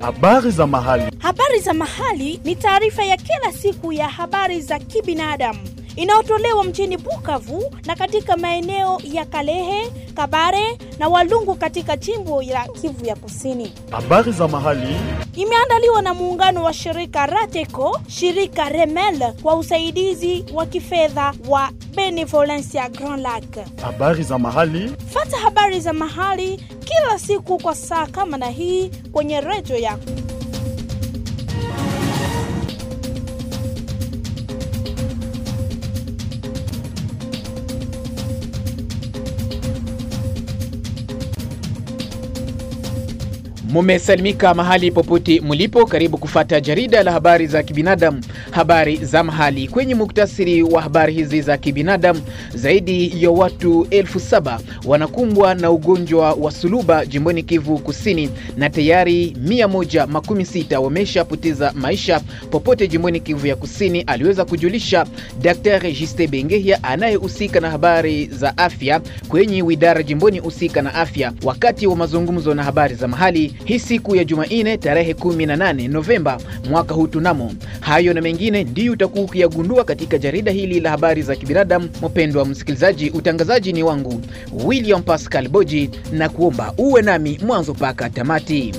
Habari za mahali. Habari za mahali ni taarifa ya kila siku ya habari za kibinadamu inayotolewa mjini Bukavu na katika maeneo ya Kalehe, Kabare na Walungu katika jimbo la Kivu ya Kusini. Habari za mahali. Imeandaliwa na muungano wa shirika Rateco, shirika Remel kwa usaidizi wa kifedha wa Benevolencia Grand Lac. Habari za mahali. Fata habari za mahali kila siku kwa saa kama na hii kwenye redio yako. Mumesalimika mahali popote mulipo, karibu kufata jarida la habari za kibinadamu, habari za mahali. Kwenye muktasiri wa habari hizi za kibinadamu, zaidi ya watu elfu saba wanakumbwa na ugonjwa wa suluba jimboni Kivu Kusini, na tayari mia moja makumi sita wameshapoteza maisha popote jimboni Kivu ya Kusini, aliweza kujulisha Daktari Juste Bengehia anayehusika na habari za afya kwenye widara jimboni husika na afya, wakati wa mazungumzo na habari za mahali hii siku ya Jumanne tarehe 18 Novemba mwaka huu. Tunamo hayo na mengine ndiyo utakuwa ukiyagundua katika jarida hili la habari za kibinadamu. Mpendwa msikilizaji, utangazaji ni wangu William Pascal Boji, na kuomba uwe nami mwanzo mpaka tamati.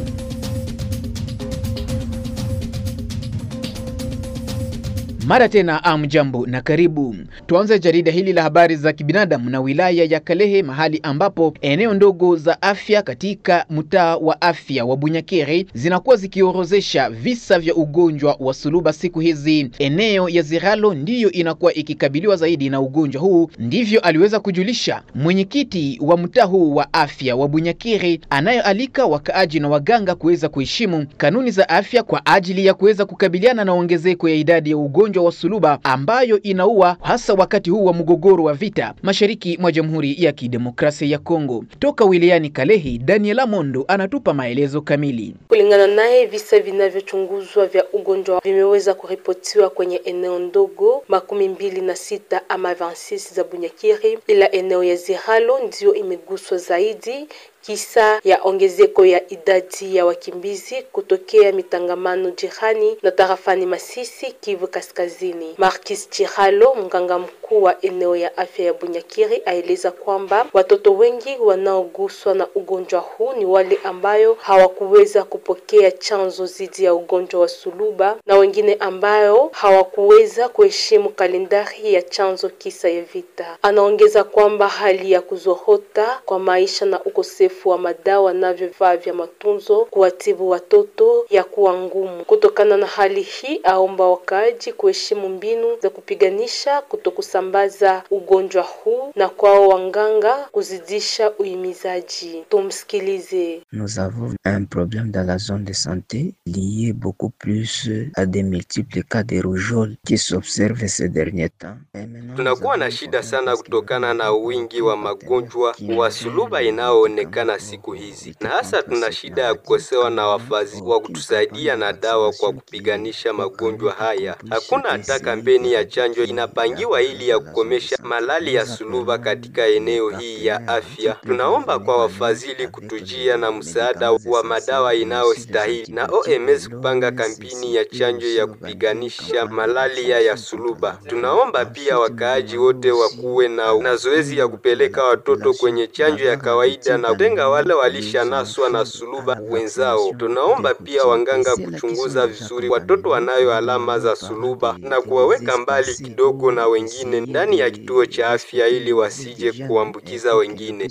Mara tena amjambo na karibu. Tuanze jarida hili la habari za kibinadamu na wilaya ya Kalehe, mahali ambapo eneo ndogo za afya katika mtaa wa afya wa Bunyakiri zinakuwa zikiorozesha visa vya ugonjwa wa suluba siku hizi. Eneo ya Ziralo ndiyo inakuwa ikikabiliwa zaidi na ugonjwa huu, ndivyo aliweza kujulisha mwenyekiti wa mtaa huu wa afya wa Bunyakiri, anayealika wakaaji na waganga kuweza kuheshimu kanuni za afya kwa ajili ya kuweza kukabiliana na ongezeko ya idadi ya ugonjwa wa suluba ambayo inaua hasa wakati huu wa mgogoro wa vita mashariki mwa Jamhuri ya Kidemokrasia ya Kongo. Toka wilayani Kalehi, Daniela Mondo anatupa maelezo kamili. Kulingana naye, visa vinavyochunguzwa vya ugonjwa vimeweza kuripotiwa kwenye eneo ndogo makumi mbili na sita ama 26 za Bunyakiri, ila eneo ya Ziralo ndiyo imeguswa zaidi kisa ya ongezeko ya idadi ya wakimbizi kutokea mitangamano jirani na tarafani Masisi, Kivu Kaskazini. Markis Chihalo, mganga mkuu wa eneo ya afya ya Bunyakiri, aeleza kwamba watoto wengi wanaoguswa na ugonjwa huu ni wale ambayo hawakuweza kupokea chanzo dhidi ya ugonjwa wa suluba na wengine ambayo hawakuweza kuheshimu kalendari ya chanzo kisa ya vita. Anaongeza kwamba hali ya kuzorota kwa maisha na ukosefu wa madawa na vifaa vya matunzo kuwatibu watoto ya kuwa ngumu. Kutokana na hali hii, aomba wakaaji kuheshimu mbinu za kupiganisha kutokusambaza ugonjwa huu na kwao wanganga kuzidisha uhimizaji. Tumsikilize. Nous avons un problème dans la zone de santé lié beaucoup plus à des multiples cas de rougeole qui s'observent ces derniers temps. Tunakuwa na shida sana kutokana na wingi wa magonjwa wa suluba inayoonekana siku hizi, na hasa tuna shida ya kukosewa na wafadhili wa kutusaidia na dawa kwa kupiganisha magonjwa haya. Hakuna hata kampeni ya chanjo inapangiwa ili ya kukomesha malali ya suluba katika eneo hii ya afya. Tunaomba kwa wafadhili kutujia na msaada wa madawa inayostahili na OMS kupanga kampeni ya chanjo ya kupiganisha malaria ya suluba. Tunaomba pia wakaaji wote wakuwe na, na zoezi ya kupeleka watoto kwenye chanjo ya kawaida na kutenga wale walishanaswa na suluba wenzao. Tunaomba pia wanganga kuchunguza vizuri watoto wanayo alama za suluba na kuwaweka mbali kidogo na wengine ndani ya kituo cha afya ili wasije kuambukiza wengine.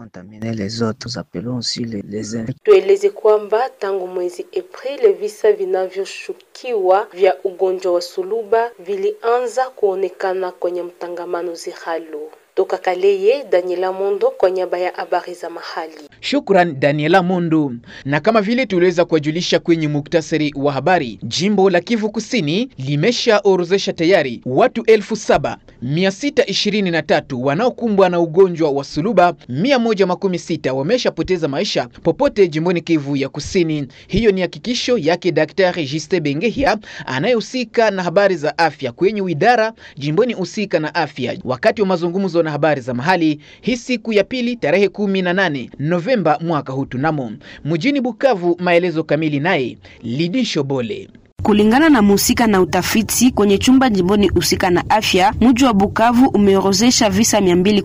Tueleze kwamba tangu mwezi Aprili visa vinavyoshukiwa vya ugonjwa wa suluba vilianza kuonekana kwenye mtangamano Ziralo. Toka Kaleye, Daniela Mondo kwa niaba ya habari za mahali. Shukran Daniela Mondo. Na kama vile tuliweza kuwajulisha kwenye muktasari wa habari, jimbo la Kivu Kusini limeshaorozesha tayari watu elfu saba mia sita ishirini na tatu wanaokumbwa na ugonjwa wa suluba, mia moja makumi sita wameshapoteza maisha popote jimboni Kivu ya Kusini. Hiyo ni hakikisho yake Daktari Juste Bengehia anayehusika na habari za afya kwenye widara jimboni husika na afya, wakati wa mazungumzo na na habari za mahali hii siku ya pili tarehe 18 Novemba mwaka huu tunamo mjini Bukavu. Maelezo kamili naye Lidisho Bole. Kulingana na muhusika na utafiti kwenye chumba jimboni husika na afya, mji wa Bukavu umeorozesha visa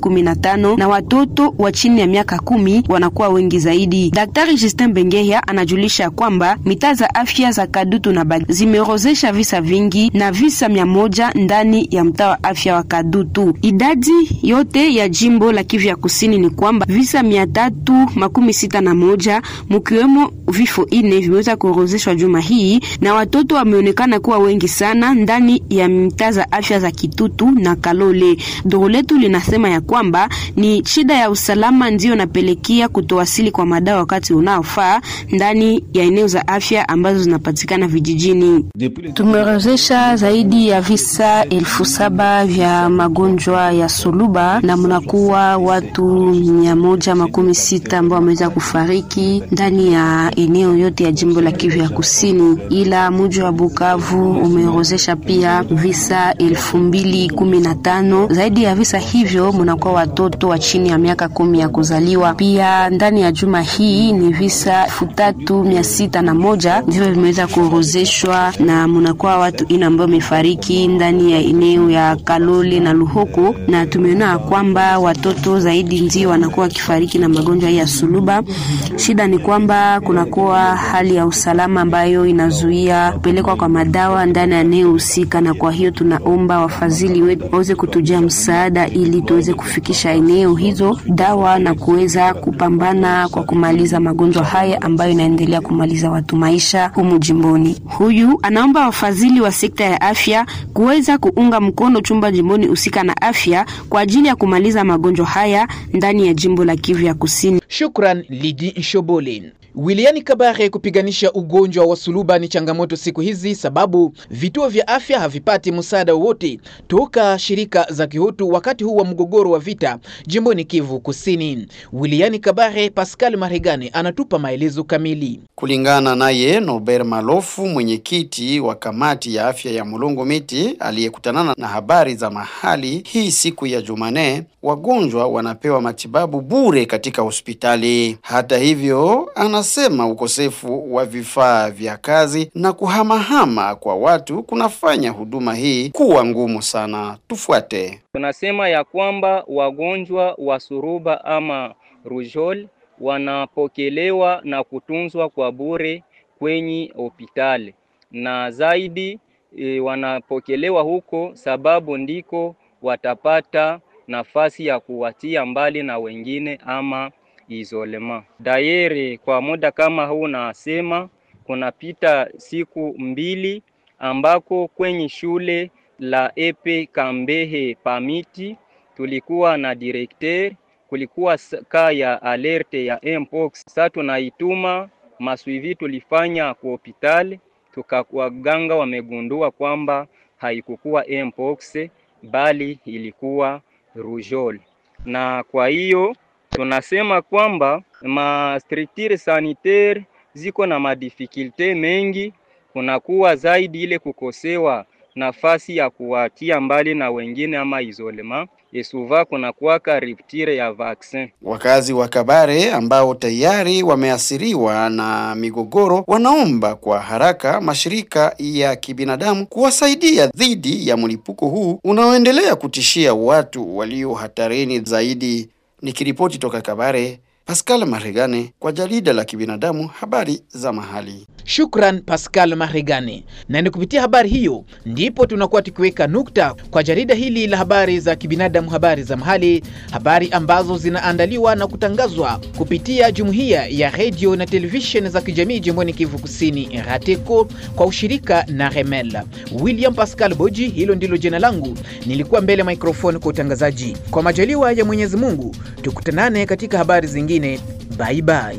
215 na watoto wa chini ya miaka kumi wanakuwa wengi zaidi. Daktari Justin Bengeya anajulisha kwamba mitaa za afya za Kadutu na Bagira zimeorozesha visa vingi na visa mia moja ndani ya mtaa wa afya wa Kadutu. Idadi yote ya jimbo la Kivu ya kusini ni kwamba visa mia tatu makumi sita na moja mkiwemo vifo ine vimeweza kuorozeshwa juma hii na watoto wameonekana kuwa wengi sana ndani ya mitaa za afya za Kitutu na Kalole. Duru letu linasema ya kwamba ni shida ya usalama ndiyo napelekea kutowasili kwa madawa wakati unaofaa ndani ya eneo za afya ambazo zinapatikana vijijini. Tumeorozesha zaidi ya visa elfu saba vya magonjwa ya suluba na mnakuwa watu mia moja makumi sita ambao wameweza kufariki ndani ya eneo yote ya jimbo la Kivu ya kusini, ila mji wa Bukavu umeorozesha pia visa elfu mbili kumi na tano. Zaidi ya visa hivyo mnakuwa watoto wa chini ya miaka kumi ya kuzaliwa. Pia ndani ya juma hii ni visa elfu tatu mia sita na moja ndivyo vimeweza kuorozeshwa na mnakuwa watu ina ambao wamefariki ndani ya eneo ya Kalole na Luhoko, na tumeona kwamba watoto zaidi ndio wanakuwa wakifariki na magonjwa ya suluba. Shida ni kwamba kunakuwa hali ya usalama ambayo inazuia kupelekwa kwa madawa ndani ya eneo husika, na kwa hiyo tunaomba wafadhili wetu waweze kutujia msaada ili tuweze kufikisha eneo hizo dawa na kuweza kupambana kwa kumaliza magonjwa haya ambayo inaendelea kumaliza watu maisha humu jimboni. Huyu anaomba wafadhili wa sekta ya afya kuweza kuunga mkono chumba jimboni husika na afya kwa ajili ya kumaliza magonjwa haya ndani ya jimbo la Kivu ya Kusini. Shukran Lidi Nshobole. Wiliani Kabare, kupiganisha ugonjwa wa suluba ni changamoto siku hizi, sababu vituo vya afya havipati msaada wowote toka shirika za kihutu wakati huu wa mgogoro wa vita jimboni Kivu Kusini. Wiliani Kabare, Pascal Maregane anatupa maelezo kamili. Kulingana naye Norbert Malofu, mwenyekiti wa kamati ya afya ya Mulungu Miti, aliyekutanana na habari za mahali hii siku ya Jumane, wagonjwa wanapewa matibabu bure katika hospitali. Hata hivyo, anasema ukosefu wa vifaa vya kazi na kuhamahama kwa watu kunafanya huduma hii kuwa ngumu sana. Tufuate. Tunasema ya kwamba wagonjwa wa suruba ama rujol wanapokelewa na kutunzwa kwa bure kwenye hospitali na zaidi e, wanapokelewa huko sababu ndiko watapata nafasi ya kuwatia mbali na wengine ama isolema. Dayere kwa muda kama huu nasema kunapita siku mbili ambako kwenye shule la Epe Kambehe Pamiti tulikuwa na directeur, kulikuwa ka ya alerte ya mpox. Sasa tunaituma maswivi tulifanya kwa hospitali, tukawaganga wamegundua kwamba haikukuwa mpox bali ilikuwa rujol, na kwa hiyo tunasema kwamba ma structure sanitaire ziko na madifikulte mengi, kunakuwa zaidi ile kukosewa nafasi ya kuwatia mbali na wengine ama isolema esuva kunakuwaka rupture ya vaccin. Wakazi wa Kabare ambao tayari wameathiriwa na migogoro wanaomba kwa haraka mashirika ya kibinadamu kuwasaidia dhidi ya mlipuko huu unaoendelea kutishia watu walio hatarini zaidi. Nikiripoti toka Kabare, Pascal Maregane kwa jarida la kibinadamu habari za mahali. Shukran Pascal Maregane. Na ni kupitia habari hiyo ndipo tunakuwa tukiweka nukta kwa jarida hili la habari za kibinadamu, habari za mahali, habari ambazo zinaandaliwa na kutangazwa kupitia jumuiya ya redio na televisheni za kijamii jimboni Kivu Kusini, RATECO, kwa ushirika na Remel. William Pascal Boji, hilo ndilo jina langu. Nilikuwa mbele ya microphone kwa utangazaji. Kwa majaliwa ya Mwenyezi Mungu, tukutanane katika habari zingine. Bye bye.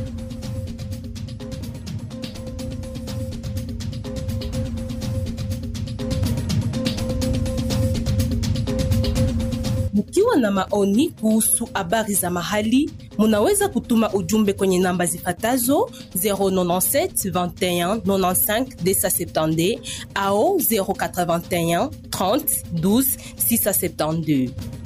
Mkiwa na maoni kuhusu habari za mahali, munaweza kutuma ujumbe kwenye namba zifatazo 097 21 95 270 au 081 30 12 672.